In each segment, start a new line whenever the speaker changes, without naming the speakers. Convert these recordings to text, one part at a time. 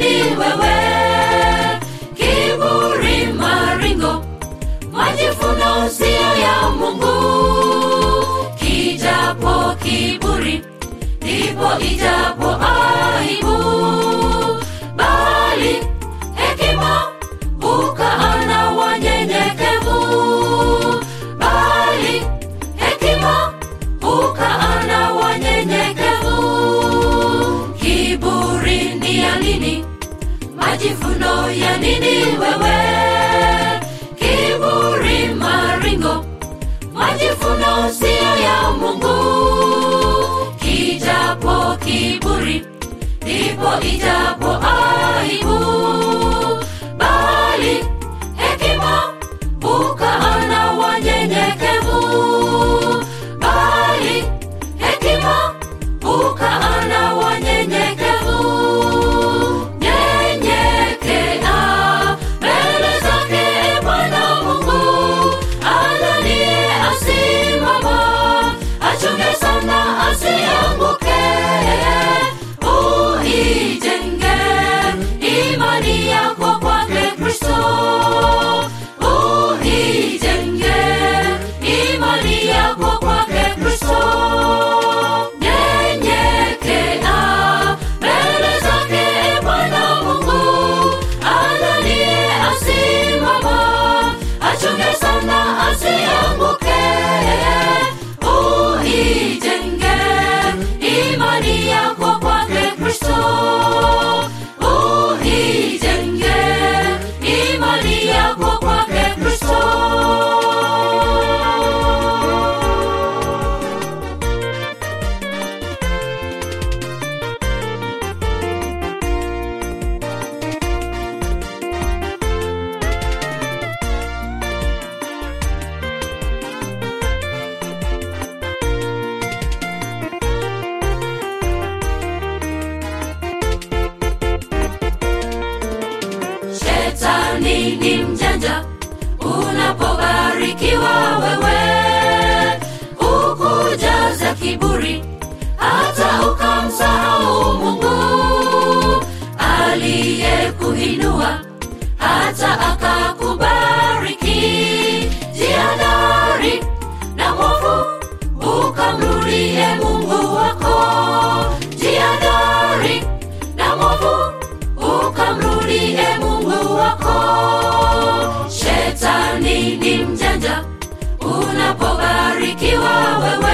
nini wewe kiburi maringo majifuno sio ya mungu kijapo kiburi ndipo ijapo aibu bali hekima ukaana wanyenyekevu bali hekima ukaana wanyenyekevu kiburi ni ya nini majifuno ya nini wewe kiburi maringo majifuno sio ya mungu kijapo kiburi ndipo ijapo aibu bali hekima ukaana wanyenyekevu bali hekima ukaana wanyenyekevu nyenyekea mbele zake bwana mungu ananiye asimama achunge sana asianguke uijenge imani yako kwake kristo uijenge imani yako kwake kristo nyenyekea mbele zake bwana mungu ananiye asimama achunge sana asianguke uijenge imani yako kwake kristo uijenge imani yako kwake kristo shetani ni mjanja unapobarikiwa wewe ukujaza kiburi hata ukamsahau mungu aliyekuinua hata akakubariki jiadari na mwovu ukamrudie mungu wako jiadari na mwovu ukamrudie mungu wako shetani ni mjanja unapobarikiwa wewe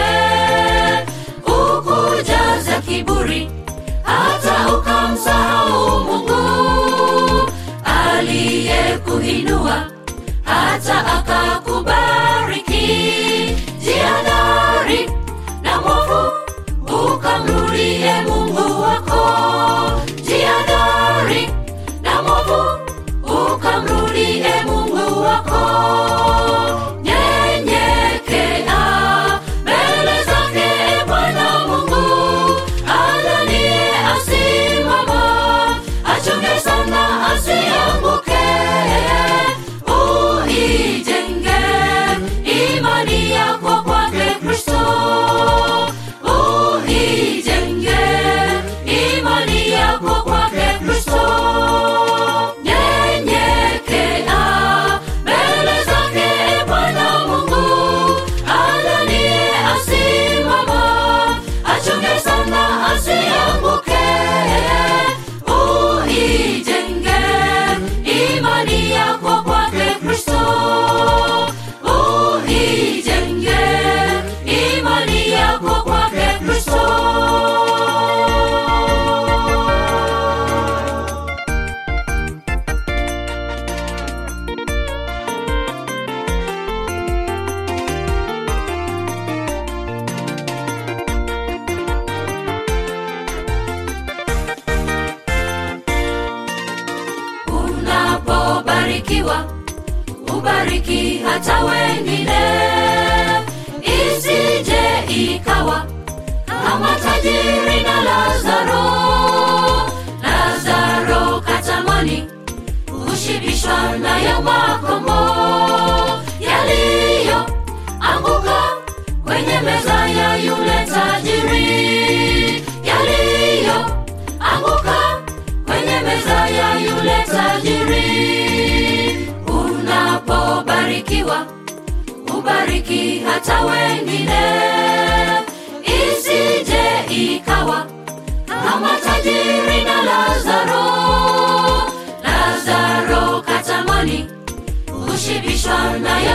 ukujaza kiburi hata ukamsahau mungu aliyekuinua hata akakubariki jiadari na mwovu ukamrudie mungu wako jiadari na mwovu ukamrudie mungu wako nyenyekea mbele zake bwana mungu ananiye asimama achunge sana asianguke uijenge imani yako kwake kristo uijenge imani yako kwake kristo nyenyekea mbele zake bwana mungu ananiye asimama achunge sana asianguke uijenge imani yako kwake kristo uijenge imani yako kwake kristo unapobarikiwa ubariki hata wengine isije ikawa kama tajiri na lazaro lazaro katamani kushibishwa nayo makombo yaliyo anguka kwenye meza ya yule tajiri yaliyo anguka kwenye meza ukibarikiwa ubariki hata wengine isije ikawa kama tajiri na lazaro lazaro katamani kushibishwa na